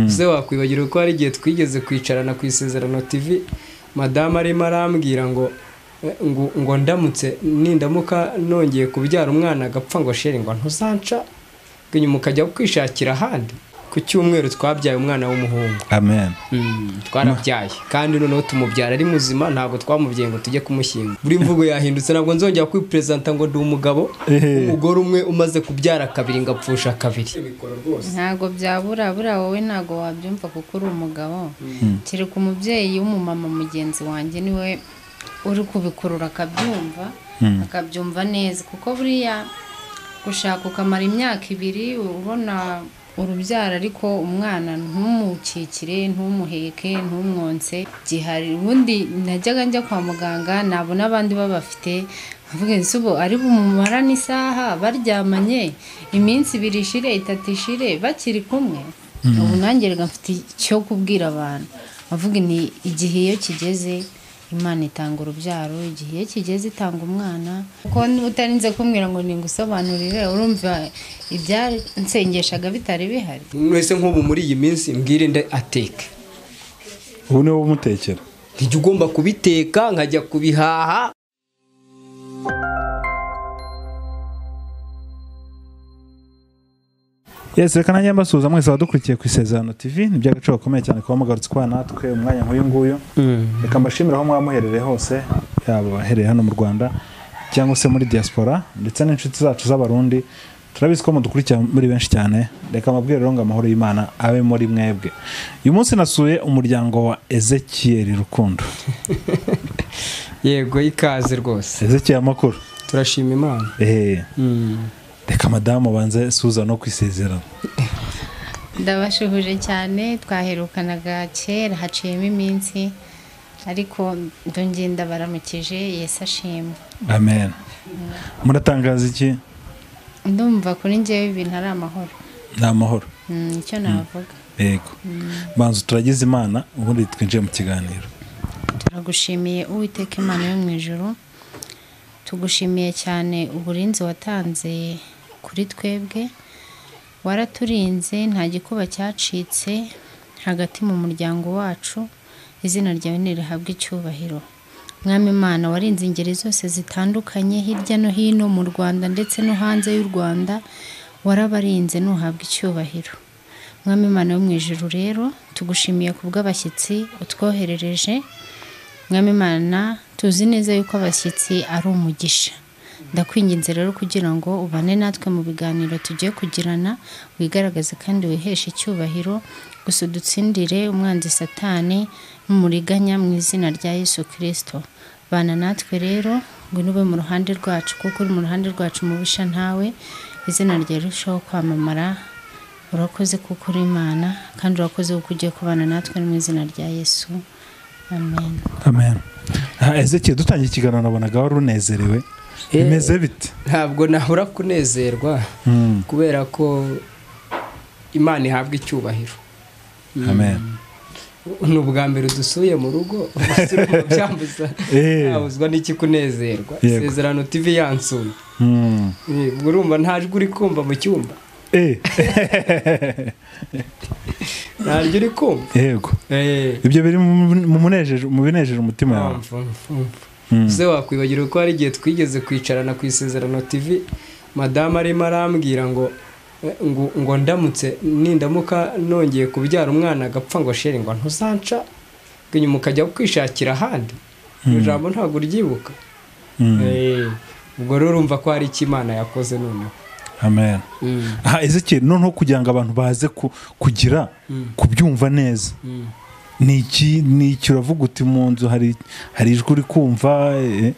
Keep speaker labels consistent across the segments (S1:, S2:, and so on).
S1: ese wakwibagirwa ko hari igihe twigeze kwicarana ku isezerano tv madamu arimo arambwira ngo ngo ngo ndamutse nindamuka nongeye kubyara umwana agapfa ngo sheri ngo ntuzanca nyuma ukajya kwishakira ahandi ku cyumweru twabyaye umwana w'umuhungu
S2: amen
S1: twarabyaye kandi noneho tumubyara ari muzima ntabwo twamubyaye ngo tujye kumushyinga buri mvugo yahindutse ntabwo nzongera kwiperezanta ngo ndi umugabo umugore umwe umaze kubyara kabiri ngo apfusha kabiri
S3: ntabwo byabura buriya wowe ntabwo wabyumva kuko uri umugabo kereka umubyeyi w'umumama mugenzi wanjye niwe uri kubikurura akabyumva akabyumva neza kuko buriya gushaka ukamara imyaka ibiri ubona urubyaro ariko umwana ntumukikire ntumuheke ntumwonse gihari ubundi najyaga njya kwa muganga ntabwo n'abandi babafite nkavuga nsi ubu ari bumumarane isaha baryamanye iminsi ibiri ishire itatu ishire bakiri kumwe ubu nanjye reka mfite icyo kubwira abantu avuga ni igihe iyo kigeze imana itanga urubyaro igihe kigeze itanga umwana kuko utarinze kumbwira ngo ningusobanurire urumva ibyasengeshaga bitari bihari
S1: mwese nk'ubu muri iyi minsi mbwirinde ateke
S2: ubu niwe umutekera
S1: ntijya ugomba kubiteka nkajya kubihaha
S2: yesi reka nanjye mbasuhuza mwese abadukurikiye ku isezerano tv ni iby'agaciro gakomeye cyane kuba mugarutse kwa natwe umwanya nk'uyu nguyu reka mbashimire aho mwaba muherereye hose yaba abahereye hano mu rwanda cyangwa se muri diaspora ndetse n'inshuti zacu z'abarundi turabizi ko mudukurikira muri benshi cyane reka amabwire rero ngo amahoro y'imana abe muri mwebwe uyu munsi nasuye umuryango wa ezekiyeri rukundo
S1: yego ikaze rwose
S2: ezekiyeri amakuru
S1: turashima imana
S2: ehehe reka madamu ubanze suza no kwisezerana
S3: ndabashuhuje cyane twaherukanaga kera haciyemo iminsi ariko ndongeye ndabaramukije yesi ashimwe
S2: amen muratangaza iki
S3: ndumva kuri ngewe ibintu ari amahoro
S2: ni amahoro
S3: Mm, icyo navuga
S2: yego banza turagize imana ubundi twinjiye mu kiganiro
S3: turagushimiye uwiteka imana yo mu ijuru tugushimiye cyane uburinzi watanze kuri twebwe waraturinze nta gikuba cyacitse hagati mu muryango wacu izina ryawe ntirihabwe icyubahiro mwami imana warinze ingeri zose zitandukanye hirya no hino mu rwanda ndetse no hanze y'u rwanda warabarinze ntuhabwe icyubahiro mwami imana yo mu ijuru rero tugushimiye ku bw'abashyitsi utwoherereje mwami imana tuzi neza yuko abashyitsi ari umugisha ndakwinginze rero kugira ngo ubane natwe mu biganiro tugiye kugirana wigaragaze kandi wiheshe icyubahiro gusa udutsindire umwanzi satani n'umuriganya mu izina rya yesu kirisito bana natwe rero ngwino ube mu ruhande rwacu kuko uri mu ruhande rwacu mubisha ntawe izina ryawe rirushaho kwamamara urakoze kuko uri imana kandi urakoze kuko ugiye kubana natwe mu izina rya yesu amen
S2: amen ezekiyeri dutangiye ikiganiro nabonaga wari unezerewe
S1: Eh.
S2: bimeze bite
S1: ntabwo nahora kunezerwa kubera ko imana ihabwa icyubahiro
S2: amen
S1: ni ubwa mbere udusuye mu rugo byambuza
S2: Eh.
S1: ntabuzwa n'iki kunezerwa
S2: Yego.
S1: isezerano tv yansuye
S2: Mm.
S1: Eh, ubwo urumva nta jwi uri kumva mu cyumba
S2: Eh,
S1: nta jwi uri kumva
S2: yego
S1: Eh.
S2: ibyo biri mu- mu munejeje- mu binejeje umutima yawe
S1: Umva, umva, umva. ese wakwibagirwa ko hari igihe twigeze kwicarana ku isezerano tv madamu arimo arambwira ngo eh, ngo ngo ndamutse nindamuka nongeye kubyara umwana agapfa ngo sheri ngo ntuzanca nyuma ukajya kwishakira ahandi iryo jambo ntabwo uryibuka
S2: Mm.
S1: Eh, ubwo rero urumva ko hari icyo imana yakoze noneho
S2: amen aha ezekiyeri noneho kugira ngo abantu baze ku- kugira kubyumva neza
S1: Mm.
S2: ni iki ni iki uravuga uti mu nzu hari hari ijwi uri kumva eh,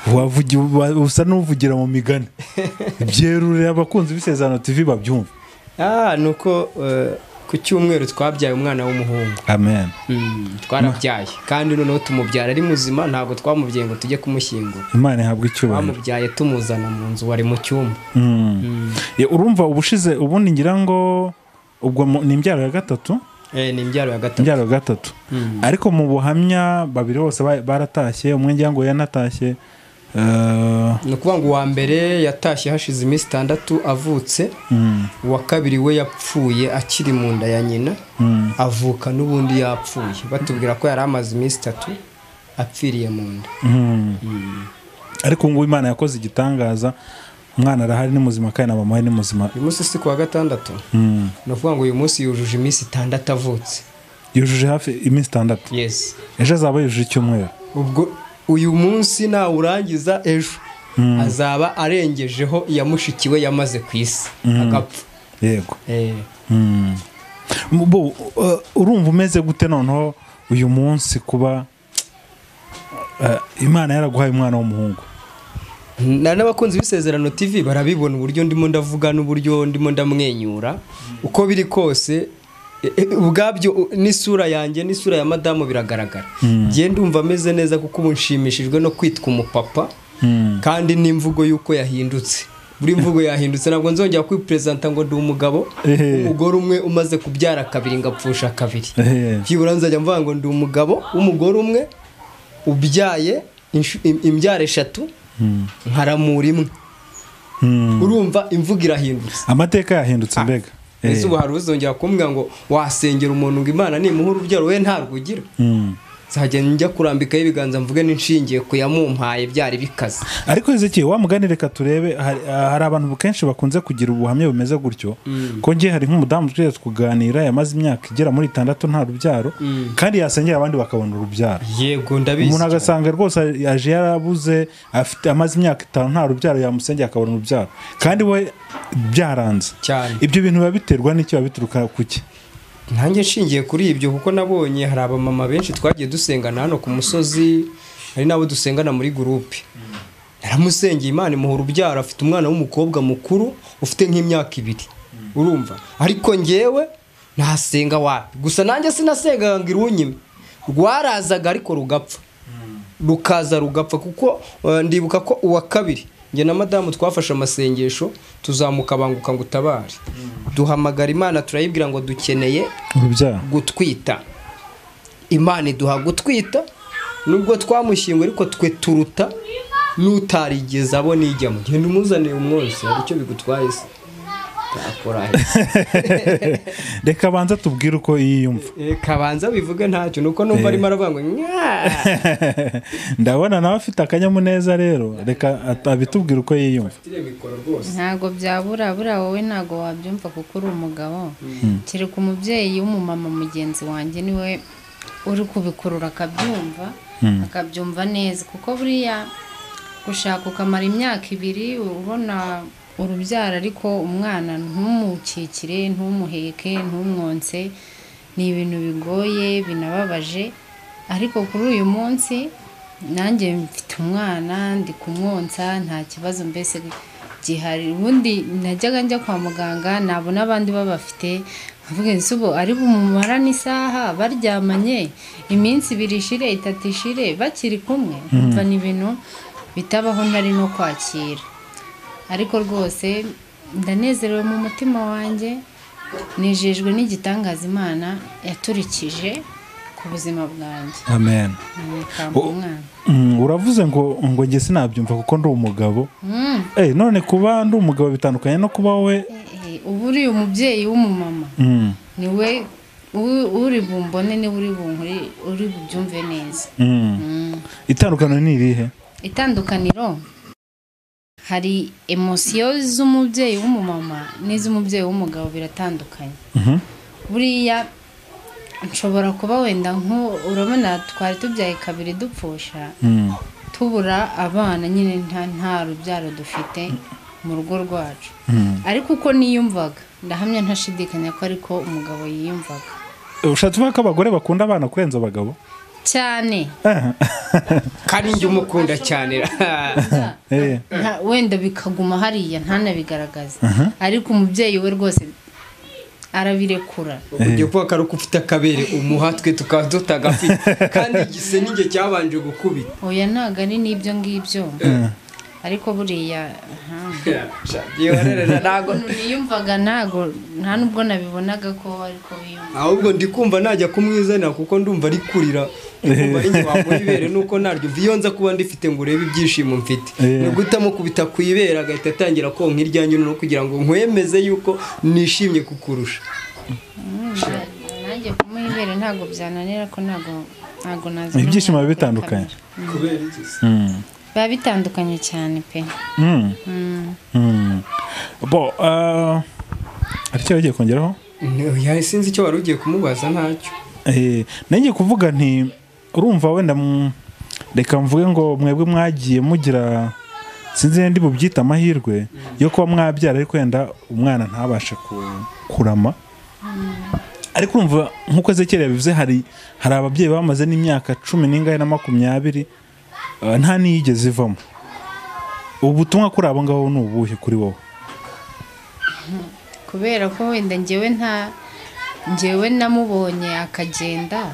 S2: wavugi- wa- usa n'uvugira mu migani byerurira abakunzi b'isezerano tv babyumva
S1: ah ni uko eh, ku cyumweru twabyaye umwana w'umuhungu
S2: amen
S1: twarabyaye kandi noneho tumubyara ari muzima ntabwo twamubyaye ngo tujye kumushyingura
S2: imana ihabwa icyubahiro
S1: bamubyaye tumuzana mu nzu wari mu cyumba
S2: Mm. Eh, urumva ubushize ubundi ngira ngo ubwo mu- ni imbyaro ya gatatu
S1: Eh, ni imbyaro ya gatatu
S2: imbyaro ya gatatu ariko mu buhamya babiri bose ba- baratashye umwe ngira ngo yanatashye eh,
S1: ni ukuvuga ngo uwa mbere yatashye hashize iminsi itandatu avutse
S2: mm,
S1: uwa kabiri we yapfuye akiri mu nda ya nyina
S2: mm,
S1: avuka n'ubundi yapfuye batubwira ko yari amaze iminsi itatu apfiriye mu nda
S2: mm. ariko ubu ngubu imana yakoze igitangaza umwana arahari ni muzima kandi na mama we ni muzima
S1: uyu munsi si ku wa gatandatu
S2: Mm.
S1: ni ukuvuga ngo uyu munsi yujuje iminsi itandatu avutse
S2: yujuje hafi iminsi itandatu
S1: yesi
S2: ejo azaba yujuje icyumweru
S1: ubwo uyu munsi nawurangiza ejo azaba arengejeho iya mushiki we yamaze ku isi agapfa
S2: yego
S1: Eh,
S2: Mm. Bo, uh, urumva umeze gute noneho uyu munsi kuba uh, imana yaraguhaye umwana w'umuhungu
S1: na n'abakunzi b'isezerano tv barabibona uburyo ndimo ndavuga n'uburyo ndimo ndamwenyura uko biri kose eh, eh, ubwabyo u- n'isura yanjye n'isura ya madamu biragaragara njye ndumva ameze neza kuko ubu nshimishijwe no kwitwa umupapa
S2: Mm.
S1: kandi n'imvugo y'uko yahindutse buri mvugo yahindutse ntabwo nzongera kwiperezanta ngo ndi umugabo
S2: Ehe.
S1: umugore umwe umaze kubyara kabiri ngapfusha kabiri
S2: Ehe.
S1: byibura nzajya mvuga ngo ndi umugabo w'umugore umwe ubyaye inshu- im- imbyaro eshatu nkaramura imwe
S2: Mm.
S1: urumva imvugo irahindutse
S2: amateka yahindutse mbega
S1: ese ubu hari uzongera kumbwira ngo wasengera umuntu ngo imana nimuha urubyaro we ntarwugira
S2: Mm.
S1: nzajya njya kurambikaho ibiganza mvuge n'inshingiye ku yamumpaye byari bikaze
S2: ariko Ezekiel wa mugani reka turebe hari, hari abantu kenshi bakunze kugira ubuhamya bumeze gutyo ko ngiye hari nk'umudamu twigeze kuganira yamaze imyaka igera muri itandatu nta rubyaro
S1: Mm.
S2: kandi yasengera abandi bakabona urubyaro
S1: yego ndabizi
S2: umuntu
S1: cyane.
S2: agasanga rwose yaje yarabuze afite amaze imyaka itanu nta rubyaro yamusengeye akabona urubyaro kandi we byaranze
S1: cyane
S2: ibyo bintu biba biterwa n'icyo biba bituruka ku cye
S1: nanjye nshingiye kuri ibyo kuko nabonye hari abamama benshi twagiye dusengana hano ku musozi hari n'abo dusengana muri gurupe naramusengeye imana imuha urubyaro afite umwana w'umukobwa mukuru ufite nk'imyaka ibiri urumva ariko ngewe nasenga wapi gusa nanjye sinasengaga ngo irunyime rwarazaga ariko rugapfa rukaza rugapfa kuko eh, ndibuka ko uwa kabiri njye na madamu twafashe amasengesho tuzamuka banguka ngo utabare duhamagara imana turayibwira ngo dukeneye
S2: urubyaro
S1: gutwita imana iduha gutwita nubwo twamushyinguye ariko twe turuta n'utarigeze abona ijyamo genda umuzaniye umwonsa hari icyo bigutwaye se ntakora
S2: reka abanza tubwire uko yiyumva
S1: kabanza bivuge ntacyo nuko numva arimo aravuga ngo "Nyaa."
S2: ndabona nawe afite akanyamuneza rero reka at- abitubwire uko yiyumva
S3: ntabwo byabura buriya wowe ntabwo wabyumva kuko uri umugabo kereka umubyeyi w'umumama mugenzi wanjye niwe uri kubikurura akabyumva akabyumva neza kuko buriya gushaka ukamara imyaka ibiri ubona urubyaro ariko umwana ntumukikire ntumuheke ntumwonse ni ibintu bigoye binababaje ariko kuri uyu munsi nanjye mfite umwana ndi kumwonsa nta kibazo mbese gihari ubundi najyaga njya kwa muganga nabona abandi babafite nkavuga nti ubu ari bumumarane isaha baryamanye iminsi ibiri ishire itatu ishire bakiri kumwe umva ni ibintu bitabaho ntari no kwakira ariko rwose ndanezerewe mu mutima wanjye nejejwe n'igitangaza imana yaturikije ku buzima bwanjye
S2: amen
S3: nkampa
S2: Oh.
S3: umwana
S2: Mm, uravuze ngo ngo njye sinabyumva kuko ndi umugabo
S3: Mm.
S2: Eh, none kuba ndi umugabo bitandukanye no kuba we
S3: Eh, eh, ubu uri umubyeyi w'umumama
S2: Mm,
S3: ni we u- uri bumbone niwe uri bunkuri uri bubyumve neza
S2: mm.
S3: Mm.
S2: itandukaniro ni irihe
S3: itandukaniro hari emosiyo z'umubyeyi w'umumama n'iz'umubyeyi w'umugabo biratandukanye
S2: Mhm.
S3: buriya nshobora kuba wenda nko urabona twari tubyaye kabiri dupfusha
S2: Mm,
S3: tubura abana nyine nta nta rubyaro dufite mu rugo rwacu
S2: mm.
S3: ariko uko niyumvaga ndahamya ntashidikanya ko ariko umugabo yiyumvaga
S2: ushatse uvuga ko abagore bakunda abana kurenza abagabo
S3: cyane
S1: kandi njye umukunda cyane
S2: Eh,
S3: nta- wenda bikaguma hariya ntanabigaragaze ariko umubyeyi we rwose arabirekura
S1: ugiye kuvuga ko ari uko ufite akabere umuha twe tukaba tutagafite kandi igise n'inge cyabanje gukubita
S3: oya ntabwo ari n'ibyo ngibyo ariko buriya aha.
S1: Yiyorerera ntago
S3: niyumvaga ntago nta nubwo nabibonaga ko ariko biyumva
S1: ahubwo ndi kumva najya kumwizanira kuko ndumva ari kurira ndumva ari nyuma mu ibere nuko naryo iyo nza kuba ndifite ngo urebe ibyishimo mfite
S2: Yeah.
S1: ni uguta amukubita ku ibere agahita atangira konka iryanjye no kugira ngo nkwemeze yuko nishimye kukurusha
S3: nanjye kumuha ibere ntago byananira ko ntago ntago naza
S2: Ibyishimo biba bitandukanye.
S1: kubera iki
S2: Mm.
S3: biba bitandukanye cyane pe
S2: Mm.
S3: Mm.
S2: Mm. bo ah, hari icyo yagiye kongeraho
S1: Nti- sinzi icyo wari ugiye kumubaza ntacyo
S2: Eh, nanjye kuvuga nti urumva wenda mu- reka mvuge ngo mwebwe mwagiye mugira sinzi ndi bubyita amahirwe yo kuba mwabyara ariko wenda umwana ntabashe ku- kurama ariko urumva nk'uko Ezekiel yabivuze hari hari ababyeyi bamaze n'imyaka cumi n'ingahe na makumyabiri eh, nta n'iyigeze ivamo ubu butumwa kuri abo ngabo ni ubuhe kuri wowe
S3: kubera ko wenda ngewe nta ngewe namubonye akagenda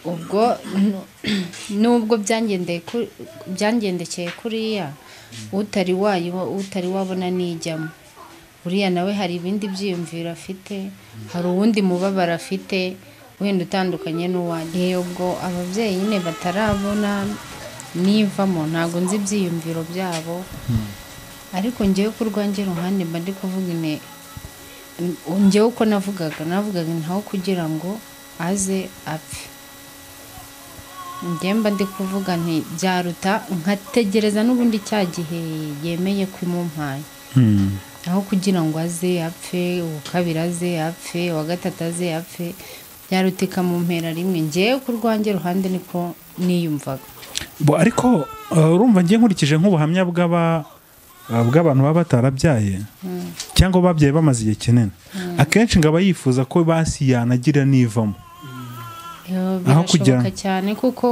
S3: ubwo nu- nubwo byangendeye ku- byangendekeye kuriya utari wayiba utari wabona nijyamo uriya nawe hari ibindi byiyumviro afite hari uwundi mubabaro afite wenda utandukanye n'uwanjye ubwo ababyeyi nyine batarabona nivamo ntabwo nzi ibyiyumviro byabo ariko ngewe ku rwanjye ruhande mba ndi kuvuga ine ngewe uko navugaga navugaga ntaho kugira ngo aze apfe ngewe mba ndi kuvuga nti byaruta nkategereza n'ubundi cya gihe yemeye kwimumpaye
S2: Mm.
S3: aho kugira ngo aze apfe uwa kabiri aze apfe uwa gatatu aze apfe byaruta ikamumpera rimwe ngewe ku rwanjye ruhande niko niyumvaga
S2: Bo, ariko eh, urumva ngiye nkurikije nk'ubuhamya bw'aba eh, bw'abantu baba batarabyaye cyangwa babyaye bamaze igihe kinini akenshi ngo aba yifuza ko basi yanagira n'ivamo
S3: Yo,
S2: Aho kugira
S3: birashoboka
S2: ngo-
S3: cyane kuko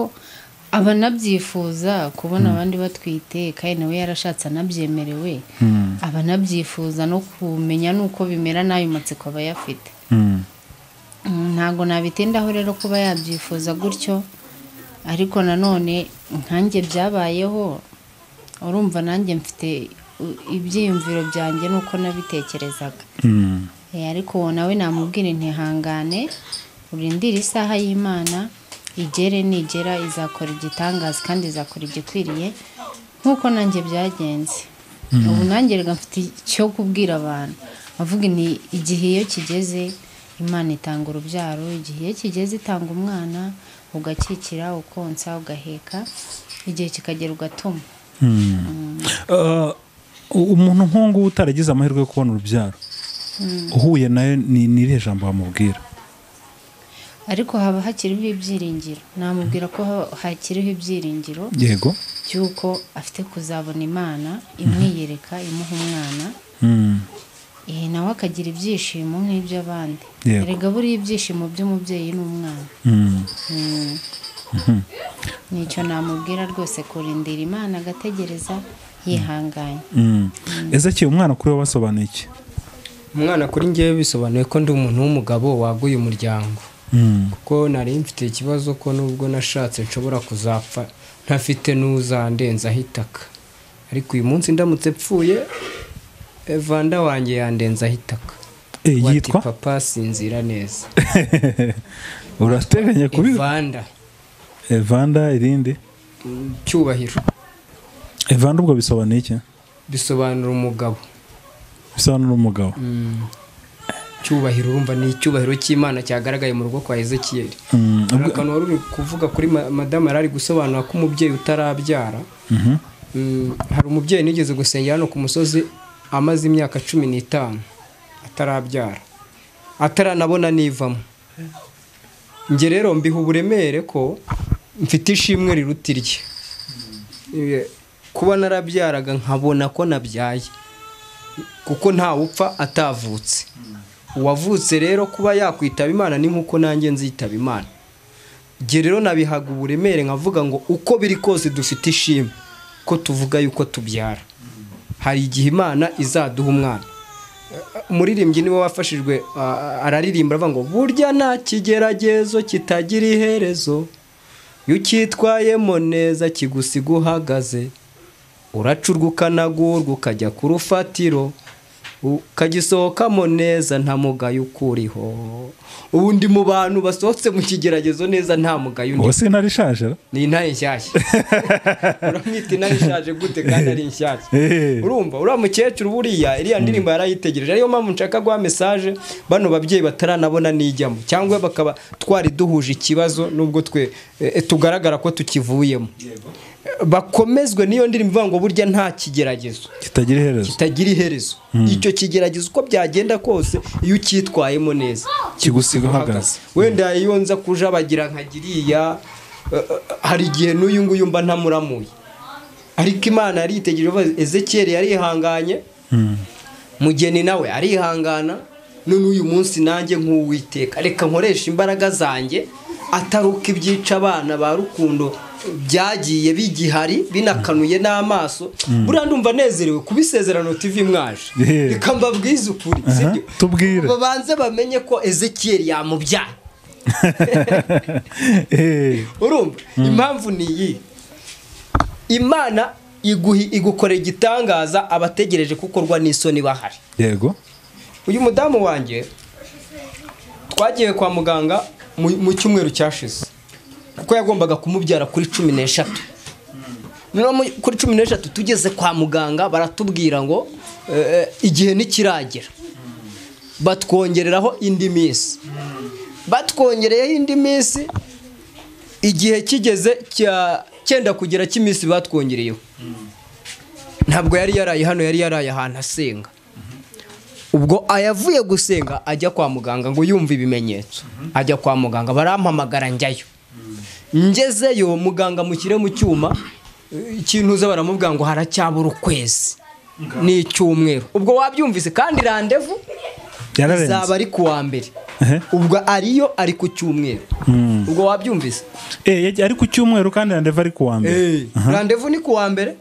S3: abanabyifuza kubona abandi batwite kandi nawe yarashatse anabyemerewe
S2: Mm.
S3: abanabyifuza no kumenya n'uko bimera n'ayo matsiko aba ayafite
S2: Mm.
S3: Mm, ntabwo nabitindaho rero kuba yabyifuza gutyo ariko nanone nkanjye byabayeho urumva nanjye mfite u- ibyiyumviro byanjye n'uko nabitekerezaga
S2: Mm.
S3: Eh, ariko uwo nawe namubwira intihangane urindire isaha y'imana igere nigera izakora igitangaza kandi izakora igikwiriye nk'uko nanjye byagenze ubu nanjye reka mfite icyo kubwira abantu avuga ni igihe iyo kigeze imana itanga urubyaro igihe iyo kigeze itanga umwana ugakikira ukonsa ugaheka igihe kikagera ugatuma
S2: Eh, umuntu nk'ubu utaragize amahirwe yo kubona urubyaro uhuye nayo ni ni irihe jambo wamubwira
S3: ariko haba hakiriho ibyiringiro namubwira ko ha- hakiriho ibyiringiro
S2: yego
S3: by'uko afite kuzabona imana imwiyereka imuha umwana
S2: Mm.
S3: eh, nawe akagira ibyishimo nk'iby'abandi
S2: Yego.
S3: erega buriya ibyishimo by'umubyeyi n'umwana
S2: Mm.
S3: Mm. nicyo namubwira rwose kurindira imana agategereza yihanganye
S2: Mm. Ezekiel umwana kuri wowe asobanuye iki
S1: umwana kuri ngewe bisobanuye ko ndi umuntu w'umugabo waguye umuryango
S2: Mm.
S1: kuko nari mfite ikibazo ko nubwo nashatse nshobora kuzapfa ntafite n'uzandenzaho itaka ariko uyu munsi ndamutse mpfuye evanda wanjye yandenzaho itaka
S2: Eh,
S1: Wati
S2: yitwa
S1: papa sinzira neza
S2: urateganya kubi
S1: evanda
S2: evanda irindi
S1: mm, cyubahiro
S2: evanda ubwo bisobanuye iki
S1: bisobanura umugabo
S2: bisobanura umugabo
S1: Mm. cyubahiro urumva ni icyubahiro cy'imana cyagaragaye mu rugo kwa ezekiyeli
S2: Mm,
S1: hari akantu wari uri kuvuga kuri ma- madamu yari ari gusobanura ko umubyeyi utarabyara
S2: mhm,
S1: Mm, hari umubyeyi nigeze gusengera hano ku musozi amaze imyaka cumi n'itanu atarabyara ataranabona nivamo njye rero mbiha uburemere ko mfite ishimwe riruta irye Eh, kuba narabyaraga nkabona ko nabyaye kuko ntawupfa atavutse uwavutse rero kuba yakwitaba imana ni nk'uko nanjye nzitaba imana Njye rero nabihaga uburemere nkavuga ngo uko biri kose dufite ishimwe ko tuvuga yuko tubyara hari igihe imana izaduha umwana umuririmbyi niwe wafashijwe ah, araririmba aravuga ngo burya nta kigeragezo kitagira iherezo iyo ucyitwayemo neza kigusiga uhagaze uracurwa ukanagurwa ukajya ku rufatiro ukagisohokamo neza nta mugayo ukuriho ubundi mu bantu basohotse mu kigeragezo neza nta mugayo
S2: ubu
S1: undi
S2: se intare ishaje ra?
S1: ni intare nshyashya uramwita intare ishaje gute kandi ari nshyashya
S2: Eh.
S1: urumva uriya mukecuru buriya iriya ndirimbo yarayitegereje ariyo mpamvu nshaka guha mesaje bano babyeyi bataranabona n'ijyamo cyangwa bakaba twari duhuje ikibazo nubwo twe eh, tugaragara ko tukivuyemo bakomezwe n'iyo ndirimbo ivuga ngo burya nta kigeragezo
S2: kitagira iherezo
S1: kitagira iherezo icyo kigeragezo uko byagenda kose iyo ucyitwayemo neza
S2: Kigusiga uhagaze.
S1: wenda iyo nza kujabagira nkagiriya eh, eh, hari igihe n'uyu nguyu mba ntamuramuye ariko imana yaritegereje uva ezekiyeli yarihanganye mugeni nawe arihangana none uyu munsi nanjye nk'uwiteka reka nkoresha imbaraga zanjye ataruka ibyica abana ba rukundo byagiye bigihari binakanuye n'amaso buriya ndumva nezerewe kuba isezerano tv mwaje
S2: Yeah.
S1: reka mbabwize ukuri
S2: Aha,
S1: sibyo?
S2: tubwire.
S1: babanze bamenye ko ezekiyeli yamubyaye
S2: Eh,
S1: urumva impamvu ni iyi imana iguhi- igukorera igitangaza abategereje kukorwa n'isoni bahari
S2: yego
S1: uyu mudamu wanjye twagiye kwa muganga mu mu cyumweru cyashize kuko yagombaga kumubyara kuri cumi n'eshatu noneho mu- kuri cumi n'eshatu tugeze kwa muganga baratubwira ngo eh, igihe ntikiragera batwongereraho indi minsi batwongereyeho indi minsi igihe kigeze cya- cyenda kugera cy'iminsi batwongereyeho ntabwo yari yaraye hano yari yaraye ahantu asenga ubwo ayavuye gusenga ajya kwa muganga ngo yumve ibimenyetso ajya kwa muganga barampamagara njyayo ngezeyo muganga mushyire mu cyuma eh, ikintu uza baramubwira ngo haracyabura ukwezi ni icyumweru ubwo wabyumvise kandi randevu izaba
S2: yararenze
S1: ari ku wa mbere
S2: Ehe.
S1: ubwo ariyo ari ku cyumweru ubwo wabyumvise
S2: Eh, yagiye- ari ku cyumweru kandi yandeva ari ku wa mbere
S1: randevu ni ku wa mbere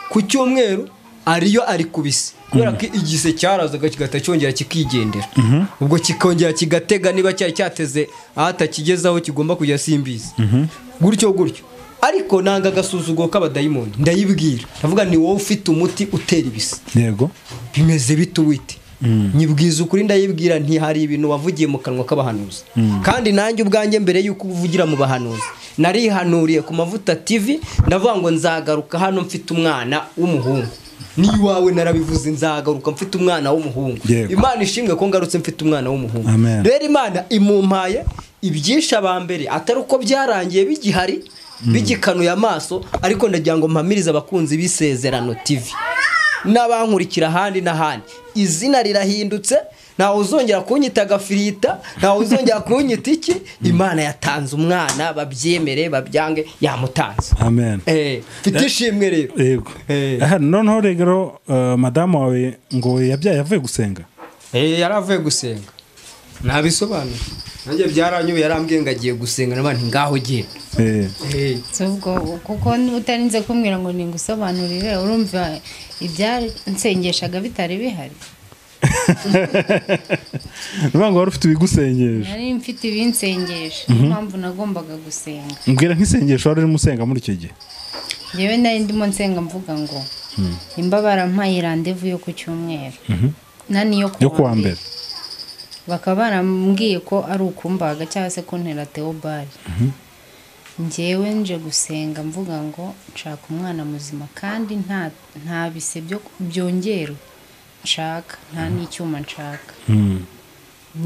S1: ku cyumweru ariyo ari ku bisi kubera ko igise cyarazaga kigahita cyongera kikigendera ubwo kikongera kigatega niba cyari cyateze ahatakigeze aho kigomba kujya simbizi gutyo gutyo ariko nanga agasuzugo k'abadayimoni ndayibwira ndavuga ni wowe ufite umuti utera ibisi
S2: yego
S1: bimeze bite wite nyibwiza ukuri ndayibwira ntihari ibintu wavugiye mu kanwa k'abahanuzi kandi nanjye ubwanjye mbere y'uko uvugira mu bahanuzi narihanuriye ku mavuta tv ndavuga ngo nzagaruka hano mfite umwana w'umuhungu n'iwawe narabivuze nzagaruka mfite umwana w'umuhungu
S2: Yego.
S1: imana ishimwe ko ngarutse mfite umwana w'umuhungu
S2: Amen.
S1: rero imana imumpaye ibyinshi abambere atari uko byarangiye bigihari bigikanuye amaso ariko ndagira ngo mpamirize abakunzi b'isezerano tv n'abankurikira ahandi n'ahandi izina rirahindutse ntawe uzongera kunyita agafirita ntawe uzongera kunyita iki imana yatanze umwana babyemere babyange yamutanze
S2: amen
S1: Eh, mfite ishimwe rero
S2: yego
S1: Eh.
S2: Aha, noneho rero eh, madamu wawe ngo yabyaye avuye gusenga
S1: Eh, yari avuye gusenga ntabisobanura nanjye byaranyuwe yarambwiye ngo agiye gusenga n'abandi ngaho ugiye
S2: Eh,
S3: ubwo kuko utarinze kumbwira ngo ningusobanurire urumva ibyansengeshaga bitari bihari
S2: ni ukuvuga ngo wari ufite ibigusengesha
S3: nari mfite ibinsengesha niyo mpamvu nagombaga gusenga
S2: mbwira nk'isengesho wari urimo usenga muri icyo gihe
S3: yewe nari ndimo nsenga mvuga ngo nimba barampaye randevu yo ku cyumweru na niyo
S2: yo ku wa mbere
S3: bakaba barambwiye ko ari ukumbaga cyangwa se kuntera teobari ngewe nje gusenga mvuga ngo nshaka umwana muzima kandi nta nta bise byo- byongerwe nshaka nta n'icyuma nshaka
S2: Mm.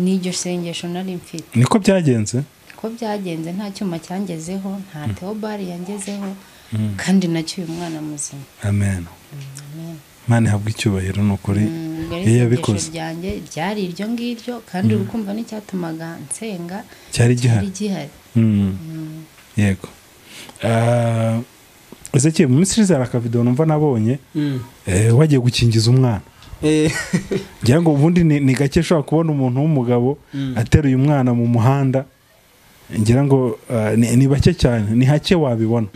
S3: n'iryo sengesho nari mfite
S2: niko byagenze
S3: ko byagenze nta cyuma cyangezeho nta teobari yangezeho kandi nacyo uyu mwana muzima
S2: amen mana ihabwa icyubahiro ni ukuri
S3: ubwo
S2: iyo
S3: ari isengesho
S2: yabikoze
S3: ryanjye ryari iryo ngiryo kandi uri kumva n'icyatumaga nsenga
S2: cyari
S3: cyari
S2: gihari
S3: gihari
S2: Mm. yego Ah, Ezekiel, mu minsi ishize hari akavidewo numva nabonye eh, wagiye gukingiza umwana ngira ngo ubundi ni ni gake ushobora kubona umuntu w'umugabo ateruye umwana mu muhanda ngira ngo ah, ni ni bake cyane ni hake wabibona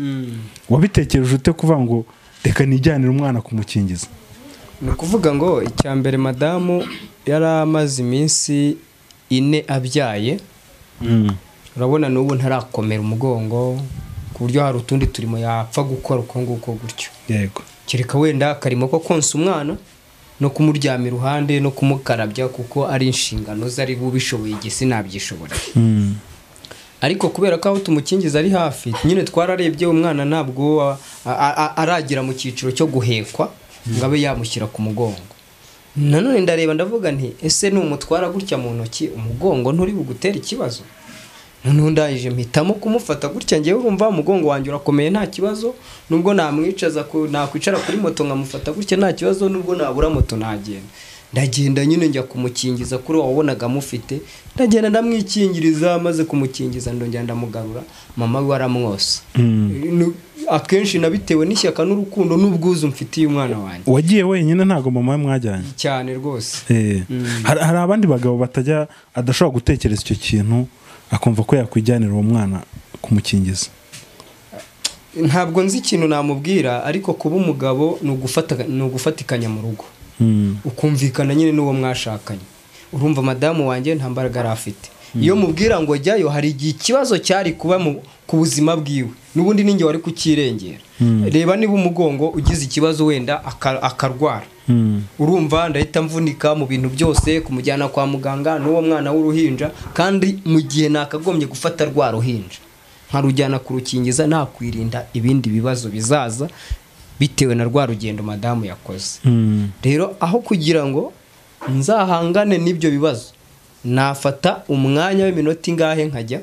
S2: wabitekereje ute kuva ngo reka nijyanire umwana kumukingiza
S1: ni ukuvuga ngo icya mbere madamu yari amaze iminsi ine abyaye urabona n'ubu ntarakomera umugongo ku buryo hari utundi turimo yapfa gukora uko nguko gutyo
S2: yego
S1: kereka wenda akarimo ko konsa umwana no kumuryama iruhande no kumukarabya kuko ari inshingano ze ari bubishoboye igihe sinabyishobora ariko kubera ko aho tumukingiza ari hafi nyine twararebye umwana ntabwo a- a- a- aragera mu cyiciro cyo guhekwa ngo abe yamushyira ku mugongo nanone ndareba ndavuga nti ese numutwara gutya mu ntoki umugongo nturi bugutere ikibazo noneho ndangije mpitamo kumufata gutya ngewe wumva umugongo wanjye urakomeye nta kibazo nubwo namwicaza ku- nakwicara kuri moto nkamufata gutya nta kibazo nubwo nabura moto nagenda ndagenda nyine njya kumukingiza kuri uwo wabonaga amufite ndagenda ndamwikingiriza maze kumukingiza ndongera ndamugarura mama we aramwose Nu- akenshi nabitewe n'ishyaka n'urukundo n'ubwuzu mfitiye umwana wanjye
S2: wagiye wenyine ntabwo mama we mwajyanye
S1: cyane rwose
S2: Eh, hari hari abandi bagabo batajya adashobora gutekereza icyo kintu akumva ko yakwijyanira uwo mwana kumukingiza
S1: ntabwo nzi ikintu namubwira ariko kuba umugabo ni ugufata- ni ugufatikanya mu rugo
S2: Mm.
S1: ukumvikana nyine n'uwo mwashakanye urumva madamu wanjye nta mbaraga yari afite iyo mubwira ngo jyayo hari igihe ikibazo cyari kuba mu- ku buzima bwiwe n'ubundi ninjye wari kukirengera reba niba umugongo ugize ikibazo wenda aka- akarwara
S2: Mm.
S1: urumva ndahita mvunika mu bintu byose kumujyana kwa muganga n'uwo mwana w'uruhinja kandi mu gihe nakagombye gufata rwa ruhinja nkarujyana kurukingiza nakwirinda ibindi bibazo bizaza bitewe na rwa rugendo madamu yakoze
S2: Mm.
S1: rero aho kugira ngo nzahangane n'ibyo bibazo nafata umwanya w'iminota ingahe nkajya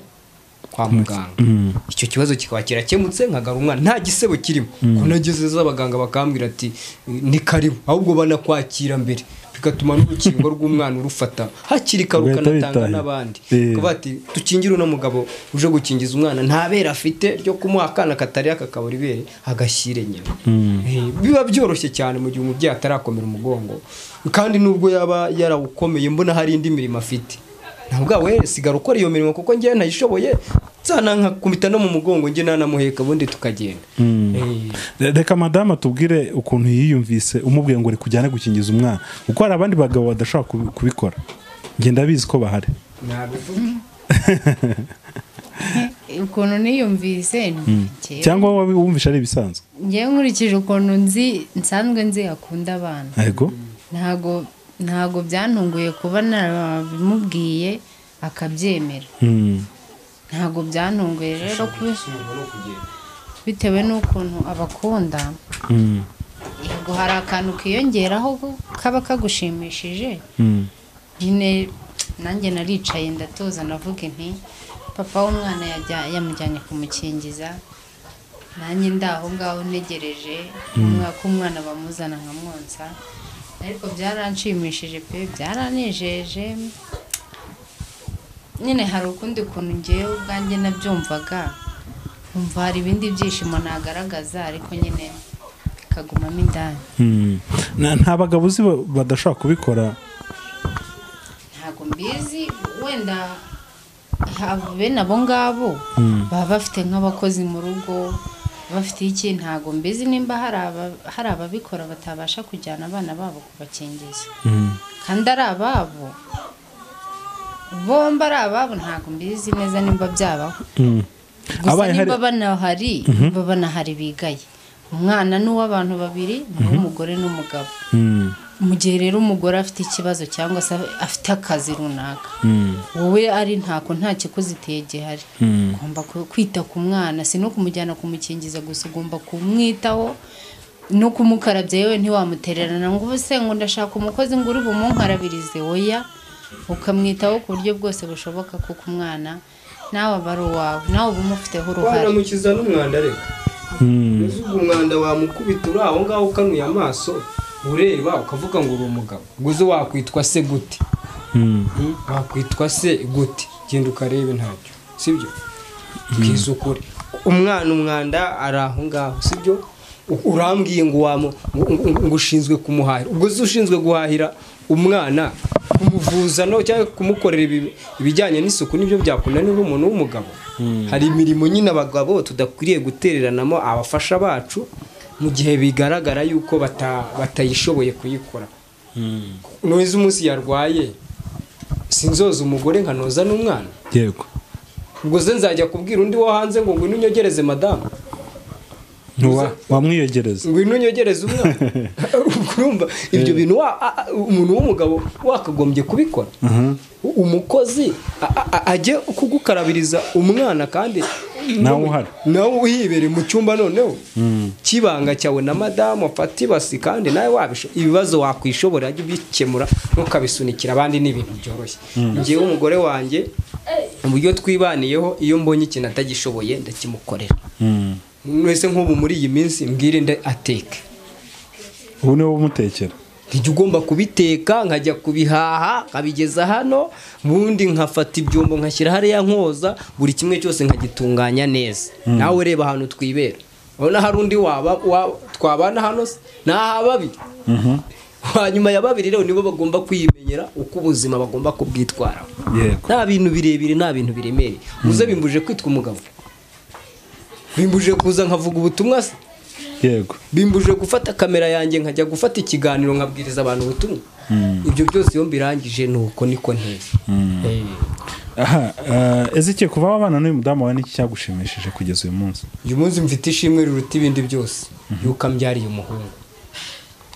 S1: kwa muganga
S2: Mm.
S1: icyo kibazo kikaba kirakemutse nkagaru umwana nta gisebo kirimo ko nageze z'abaganga bakambwira ati ni karibu ahubwo banakwakira mbere bigatuma n'urukingo rw'umwana urufata hakiri kare
S2: Ugahita
S1: ukanatanga
S2: witahi.
S1: n'abandi
S2: Eh.
S1: kuba ati dukingire uno mugabo uje gukingiza umwana nta bere afite ryo kumuha akana katari akakabura ibere agashyire nyina Eh, biba byoroshye cyane mu gihe umubyeyi atarakomera umugongo kandi nubwo yaba yarawukomeye mbona hari indi mirimo afite ntabwo we sigara ukora iyo mirimo kuko njyewe ntayishoboye nzanankakubita no mu mugongo njye nanamuheka ubundi tukagenda Eh,
S2: Re- reka madamu atubwire ukuntu yiyumvise umubwiye ngo reka ujyane gukingiza umwana kuko hari abandi bagabo badashobora kubi- kubikora ngenda bizi ko bahari
S1: nabivuga
S3: ukuntu niyumvise njyewe-
S2: cyangwa wowe wumvishe ari ibisanzwe
S3: njyewe nkurikije ukuntu nzi nsanzwe nzi akunda abana
S2: yego
S3: ntago ntago byantunguye kuba nabimubwiye akabyemera
S2: Mm.
S3: ntago byantunguye rero kubi- bitewe n'ukuntu abakunda
S2: Mm.
S3: yego hari akantu kiyongeraho kaba kagushimishije
S2: Mm.
S3: nyine nanjye naricaye ndatoza ndavuga inti papa w'umwana yajya- yamujyanye kumukingiza nanjye ndi aho ngaho ntegereje umwaka umwana bamuzana nkamwonsa ariko byaranshimishije pe byaranejeje nyine hari ukundi kuntu ngewe ubwanjye nabyumvaga nkumva hari ibindi byishimo nagaragaza ariko nyine bikagumamo indani
S2: Mm. Na- nta bagabo uzi ba- badashobora kubikora
S3: ntabwo mbizi wenda ha- bene abo ngabo baba bafite nk'abakozi mu rugo bafite iki ntabwo mbizi nimba hari aba- hari ababikora batabasha kujyana abana babo kubakingiza
S2: Mm.
S3: kandi ari ababo bombi ari ababo ntabwo mbizi neza nimba byabaho
S2: Mm.
S3: gusa
S2: Abaye hari-
S3: niba banahari niba banahari bigaye umwana n'uw'abantu babiri n'uw'umugore n'umugabo
S2: Mm.
S3: mu gihe rero umugore afite ikibazo cyangwa se afite akazi runaka
S2: Mm.
S3: wowe ari ntako nta kikuzitiye gihari
S2: Mm.
S3: ugomba ku- kwita ku mwana si no kumujyana kumukingiza gusa ugomba kumwitaho no kumukarabya yewe ntiwamutererana ngo ubuse ngo ndashaka umukozi ngo uri bumunkarabirize oya ukamwitaho ku buryo bwose bushoboka kuko umwana nawe aba ari uwawe nawe uba umufiteho uruhare
S1: wanamukiza n'umwanda reka
S2: Mm.
S1: uzi ubwo umwanda wamukubita uri aho ngaho ukanuye amaso ureba ukavuga ngo uri umugabo ngo uze wakwitwa se gute
S2: Mm.
S1: wakwitwa se gute genda ukarebe ntacyo sibyo bwiza ukuri umwana umwanda ari aho ngaho sibyo U- urambwiye ngo wamu ngo- ngo- ngo ushinzwe kumuhahira ubwo se ushinzwe guhahira umwana kumuvuza no cyangwa kumukorera ibi- ibijyanye n'isuku nibyo byakunanira umuntu w'umugabo hari imirimo nyine abagabo tudakwiriye gutereranamo abafasha bacu mu gihe bigaragara yuko bata- batayishoboye kuyikora ntuzi umunsi yarwaye sinzoza umugore nkanoza n'umwana
S2: yego
S1: ubwo ze nzajya kubwira undi wo hanze ngo ngwino unyogereze madamu
S2: Ntuwa- wamwiyogereza
S1: ngo inunyogereze umwana urumva ibyo bintu wa- a- a- umuntu w'umugabo wakagombye kubikora umukozi a- a- a- ajye kugukarabiriza umwana kandi
S2: Nawe uhari.
S1: nawe uhibereye mu cyumba noneho cy'ibanga cyawe na madamu afata ibasi kandi nawe wabisho ibibazo wakwishobora ajye ubikemura ntukabisunikira abandi ni ibintu byoroshye ngewe umugore wanjye uburyo twibaniyeho iyo mbonye ikintu atagishoboye ndakimukorera mwese nk'ubu muri iyi minsi mbwirinde ateke
S2: ubu niwe umutekera
S1: ntijya ugomba kubiteka nkajya kubihaha nkabigeza hano ubundi nkafata ibyombo nkashyira hariya nkoza buri kimwe cyose nkagitunganya neza nawe reba ahantu twibera urabona hari undi waba wa- twabana hano se? ni aha babiri hanyuma ya babiri rero nibo bagomba kwimenyera uko ubuzima bagomba kubwitwaraho
S2: yego
S1: nta bintu birebire nta bintu biremereye muze bimbuje kwitwa umugabo bimbuje kuza nkavuga ubutumwa se
S2: yego
S1: bimbuje gufata kamera yanjye nkajya gufata ikiganiro nkabwiriza abantu ubutumwa ibyo byose iyo mbirangije ni uko niko nteye Eh,
S2: aha eh, Ezekiel kuva wabana n'uyu mudamu wawe n'iki cyagushimishije kugeza uyu munsi
S1: uyu munsi mfite ishimwe riruta ibindi byose yuko ambyariye umuhungu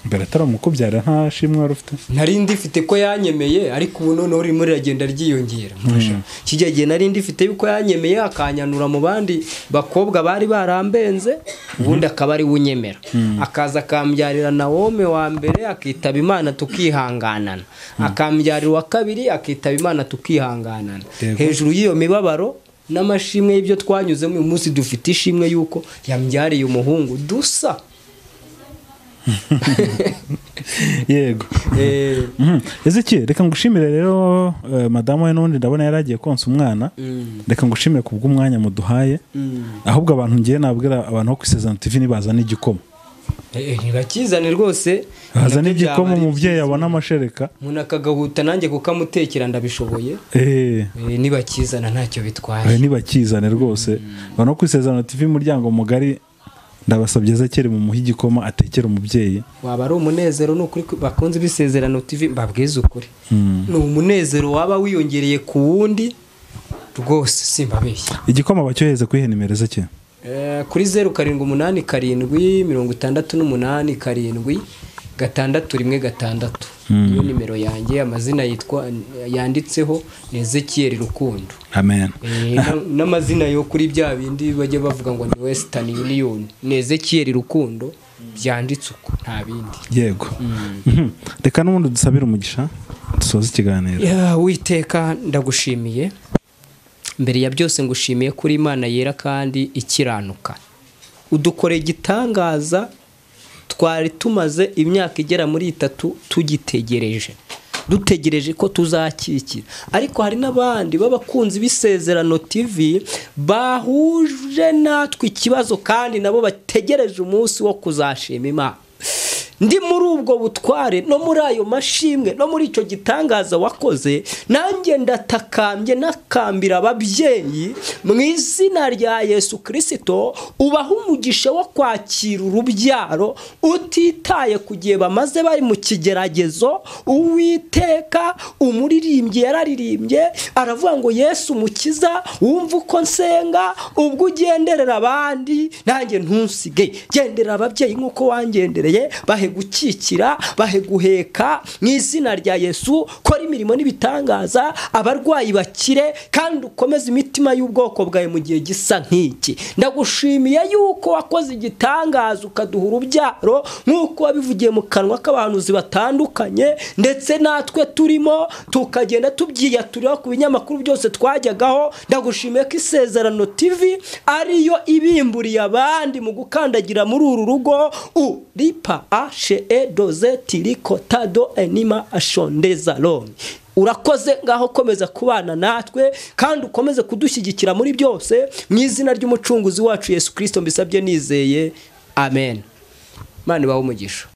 S2: mbere atari umukubyara nta shimwe wari ufite
S1: nari ndifite ko yanyemeye ariko ubu noneho ririmo riragenda ryiyongera mfasha kijya gihe nari ndifite yuko yanyemeye akanyanura mu bandi bakobwa bari barambenze ubundi akaba ari we unyemera akaza akambyarira nawome wa mbere akitaba imana tukihanganana akambyarira uwa kabiri akitaba imana tukihanganana
S2: Yego.
S1: hejuru y'iyo mibabaro n'amashimwe y'ibyo twanyuzemo uyu munsi dufite ishimwe y'uko yambyariye umuhungu dusa
S2: yego
S1: Eh,
S2: Mhm. Ezekiel reka ngushimire rero eh, madamu we n'ubundi ndabona yari agiye konsa umwana reka ngushimire ku bw'umwanya muduhaye ahubwo abantu ngiye nabwira abantu bo ku isezerano tv nibazana igikoma
S1: eh, ntibakizane rwose
S2: bazana
S1: nabyo byaba
S2: igikoma
S1: ari
S2: umubyeyi abona amashereka
S1: umuntu akagahuta nanjye kukamutekera ndabishoboye
S2: eee
S1: Eh, nibakizana ntacyo
S2: ayo
S1: bitwaye
S2: ntibakizane rwose abantu bo ku isezerano tv umuryango mugari ndabasabye ezekere mumuhe igikoma atekere umubyeyi
S1: waba ari umunezero ni ukuri bakunze ibisezerano tv mbabwize ukuri ni umunezero waba wiyongereye ku wundi rwose simbabeshya
S2: igikoma bacyohereze kuri henimero ezekere
S1: Eh, kuri zeru karindwi umunani karindwi mirongo itandatu n'umunani karindwi gatandatu rimwe gatandatu niyo nimero yanjye amazina yitwa yanditseho ni ezekiyeri rukundo
S2: amen
S1: Eh, na- n'amazina yo kuri bya bindi bajya bavuga ngo ni wesitani yuniyoni ni ezekiyeri rukundo byanditse uko nta bindi
S2: yego Mhm. reka n'ubundi dusabire umugisha dusoze ikiganiro
S1: Ya, witeka ndagushimiye mbere ya byose ngushimiye kuri imana yera kandi ikiranuka udukoreye igitangaza twari tumaze imyaka igera muri itatu tugitegereje dutegereje ko tuzakikira ariko hari n'abandi b'abakunzi b'isezerano tv bahuje natwe ikibazo kandi nabo bategereje umunsi wo kuzashima imana ndi muri ubwo butware no muri ayo mashimwe no muri icyo gitangaza wakoze nanjye ndatakambye nakambira ababyeyi mu izina rya yesu kirisito ubaha umugisha wo kwakira urubyaro utitaye ku gihe bamaze bari mu kigeragezo uwiteka umuririmbyi yararirimbye aravuga ngo yesu mukiza wumva uko nsenga ubwo ugenderera abandi nanjye ntusige gendera ababyeyi nk'uko wangendereye bahe gukikira bahe guheka mu izina rya yesu kora imirimo n'ibitangaza abarwayi bakire kandi ukomeze imitima y'ubwoko bwawe mu gihe gisa nk'iki ndagushimiye yuko wakoze igitangaza ukaduha urubyaro nk'uko wabivugiye mu kanwa k'abahanuzi batandukanye ndetse natwe turimo tukagenda tubyiyaturira ku binyamakuru byose twajyagaho ndagushimiye ko isezerano tv ariyo ibimburiye abandi mu gukandagira muri uru rugo u ripa ashe edoze tirikotado enima ashondezaroni urakoze ngaho komeza kubana natwe kandi ukomeze kudushyigikira muri byose mu izina ry'umucunguzi wacu yesu kirisito mbisabye nizeye amen imana ibahe umugisha